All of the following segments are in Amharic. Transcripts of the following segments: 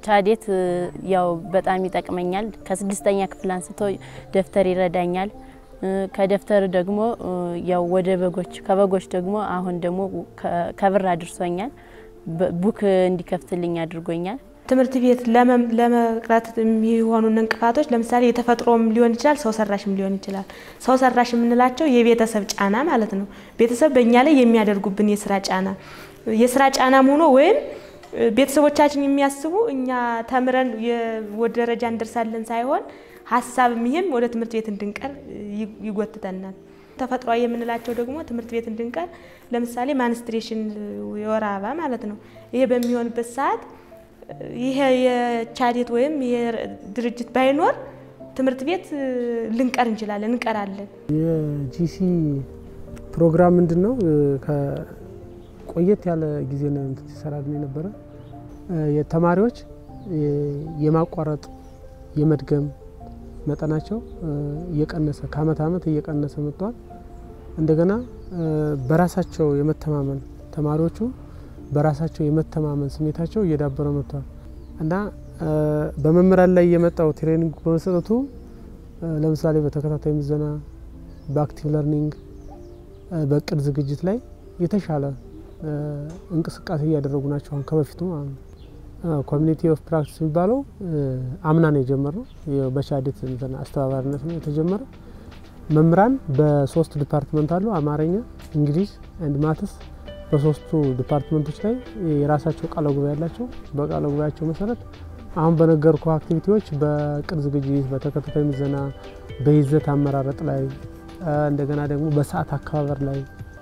ቻዴት ያው በጣም ይጠቅመኛል። ከስድስተኛ ክፍል አንስቶ ደብተር ይረዳኛል። ከደብተር ደግሞ ያው ወደ በጎች ከበጎች ደግሞ አሁን ደግሞ ከብር አድርሶኛል። ቡክ እንዲከፍትልኝ አድርጎኛል። ትምህርት ቤት ለመቅረት የሚሆኑ እንቅፋቶች ለምሳሌ የተፈጥሮም ሊሆን ይችላል፣ ሰው ሰራሽም ሊሆን ይችላል። ሰው ሰራሽ የምንላቸው የቤተሰብ ጫና ማለት ነው። ቤተሰብ በእኛ ላይ የሚያደርጉብን የስራ ጫና የስራ ጫናም ሆኖ ወይም ቤተሰቦቻችን የሚያስቡ እኛ ተምረን ወደ ደረጃ እንደርሳለን ሳይሆን ሀሳብም ይህም ወደ ትምህርት ቤት እንድንቀር ይጎትተናል። ተፈጥሯዊ የምንላቸው ደግሞ ትምህርት ቤት እንድንቀር ለምሳሌ ማንስትሬሽን የወር አበባ ማለት ነው። ይሄ በሚሆንበት ሰዓት ይሄ የቻዴት ወይም ይሄ ድርጅት ባይኖር ትምህርት ቤት ልንቀር እንችላለን፣ እንቀራለን። የጂሲ ፕሮግራም ምንድን ነው? ቆየት ያለ ጊዜ ነው ሲሰራልን የነበረ የተማሪዎች የማቋረጥ የመድገም መጠናቸው እየቀነሰ ከአመት አመት እየቀነሰ መጥቷል። እንደገና በራሳቸው የመተማመን ተማሪዎቹ በራሳቸው የመተማመን ስሜታቸው እየዳበረ መጥቷል እና በመምህራን ላይ የመጣው ትሬኒንግ በመሰጠቱ ለምሳሌ በተከታታይ ምዘና፣ በአክቲቭ ለርኒንግ፣ በእቅድ ዝግጅት ላይ የተሻለ እንቅስቃሴ እያደረጉ ናቸው አሁን ከበፊቱ ማለት ነው። ኮሚኒቲ ኦፍ ፕራክቲስ የሚባለው አምና ነው የጀመረው። በቻዴት አስተባባሪነት ነው የተጀመረ። መምህራን በሶስት ዲፓርትመንት አሉ፣ አማርኛ፣ እንግሊዝ አንድ ማትስ። በሶስቱ ዲፓርትመንቶች ላይ የራሳቸው ቃለ ጉባኤ ያላቸው። በቃለ ጉባኤያቸው መሰረት አሁን በነገርኩ አክቲቪቲዎች በቅድ ዝግጅት፣ በተከታታይ ምዘና፣ በይዘት አመራረጥ ላይ እንደገና ደግሞ በሰዓት አከባበር ላይ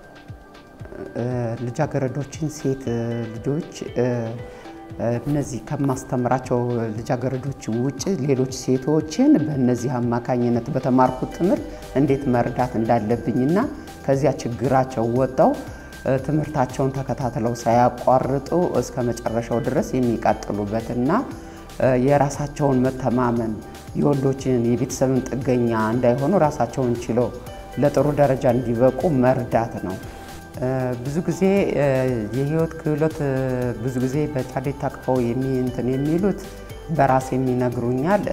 ልጃገረዶችን ሴት ልጆች እነዚህ ከማስተምራቸው ልጃገረዶች ውጭ ሌሎች ሴቶችን በእነዚህ አማካኝነት በተማርኩት ትምህርት እንዴት መርዳት እንዳለብኝና ከዚያ ችግራቸው ወጥተው ትምህርታቸውን ተከታትለው ሳያቋርጡ እስከ መጨረሻው ድረስ የሚቀጥሉበትና የራሳቸውን መተማመን የወንዶችን የቤተሰብን ጥገኛ እንዳይሆኑ ራሳቸውን ችለው ለጥሩ ደረጃ እንዲበቁ መርዳት ነው። ብዙ ጊዜ የህይወት ክህሎት ብዙ ጊዜ በቻዴት ታቅፈው እንትን የሚሉት በራስ የሚነግሩኛል።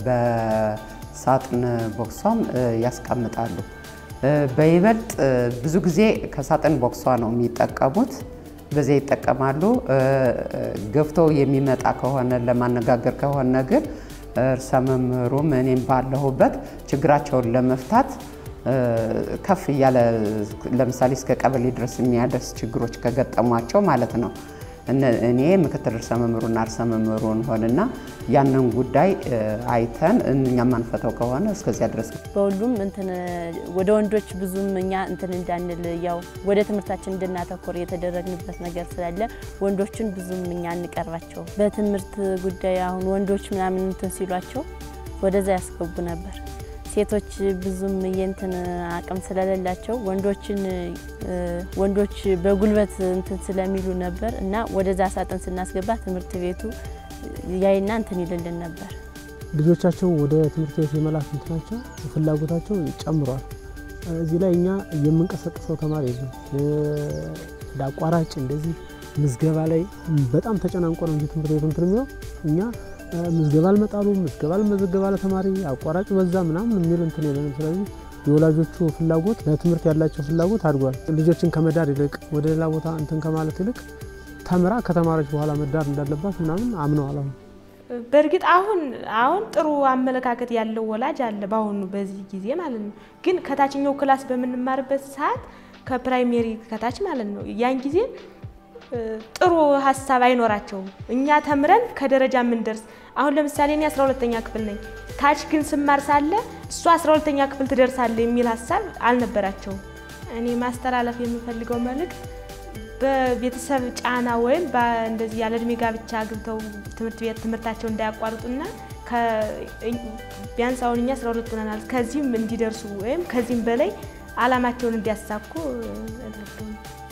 በሳጥን ቦክሷም ያስቀምጣሉ። በይበልጥ ብዙ ጊዜ ከሳጥን ቦክሷ ነው የሚጠቀሙት። በዚያ ይጠቀማሉ። ገፍተው የሚመጣ ከሆነ ለማነጋገር ከሆነ ግን እርሰ መምህሩም እኔም ባለሁበት ችግራቸውን ለመፍታት ከፍ እያለ ለምሳሌ እስከ ቀበሌ ድረስ የሚያደርስ ችግሮች ከገጠሟቸው ማለት ነው። እኔ ምክትል ርዕሰ መምህሩና ርዕሰ መምህሩ እንሆንና ያንን ጉዳይ አይተን እኛ ማንፈተው ከሆነ እስከዚያ ድረስ በሁሉም እንትን ወደ ወንዶች ብዙም እኛ እንትን እንዳንል ያው ወደ ትምህርታችን እንድናተኮር የተደረግንበት ነገር ስላለ ወንዶችን ብዙም እኛ አንቀርባቸው። በትምህርት ጉዳይ አሁን ወንዶች ምናምን እንትን ሲሏቸው ወደዛ ያስገቡ ነበር። ሴቶች ብዙም የእንትን አቅም ስለሌላቸው ወንዶችን ወንዶች በጉልበት እንትን ስለሚሉ ነበር እና ወደዛ ሳጥን ስናስገባ ትምህርት ቤቱ ያይና እንትን ይልልን ነበር። ልጆቻቸው ወደ ትምህርት ቤት የመላክ እንትናቸው ፍላጎታቸው ጨምሯል። እዚህ ላይ እኛ የምንቀሰቅሰው ተማሪ የለም። ለአቋራጭ እንደዚህ ምዝገባ ላይ በጣም ተጨናንቆ ነው እንጂ ትምህርት ቤቱ እንትን የሚለው እኛ ምዝገባ አልመጣሉ ምዝገባ አልመዘገባ ለተማሪ አቋራጭ በዛ ምናምን የሚል እንትን የለንም። ስለዚህ የወላጆቹ ፍላጎት ለትምህርት ያላቸው ፍላጎት አድጓል። ልጆችን ከመዳር ይልቅ ወደ ሌላ ቦታ እንትን ከማለት ይልቅ ተምራ ከተማረች በኋላ መዳር እንዳለባት ምናምን አምነዋል። አሁን በእርግጥ አሁን አሁን ጥሩ አመለካከት ያለው ወላጅ አለ በአሁኑ በዚህ ጊዜ ማለት ነው። ግን ከታችኛው ክላስ በምንማርበት ሰዓት ከፕራይሜሪ ከታች ማለት ነው ያን ጊዜ ጥሩ ሀሳብ አይኖራቸውም። እኛ ተምረን ከደረጃ የምንደርስ አሁን ለምሳሌ እኔ 12ተኛ ክፍል ነኝ። ታች ግን ስማር ሳለ እሷ 12ተኛ ክፍል ትደርሳለ የሚል ሀሳብ አልነበራቸውም። እኔ ማስተላለፍ የምፈልገው መልእክት በቤተሰብ ጫና ወይም እንደዚህ ያለ እድሜ ጋብቻ ግብተው ትምህርት ቤት ትምህርታቸው እንዳያቋርጡና ቢያንስ አሁን እኛ 12 ሆነናል። ከዚህም እንዲደርሱ ወይም ከዚህም በላይ አላማቸውን እንዲያሳኩ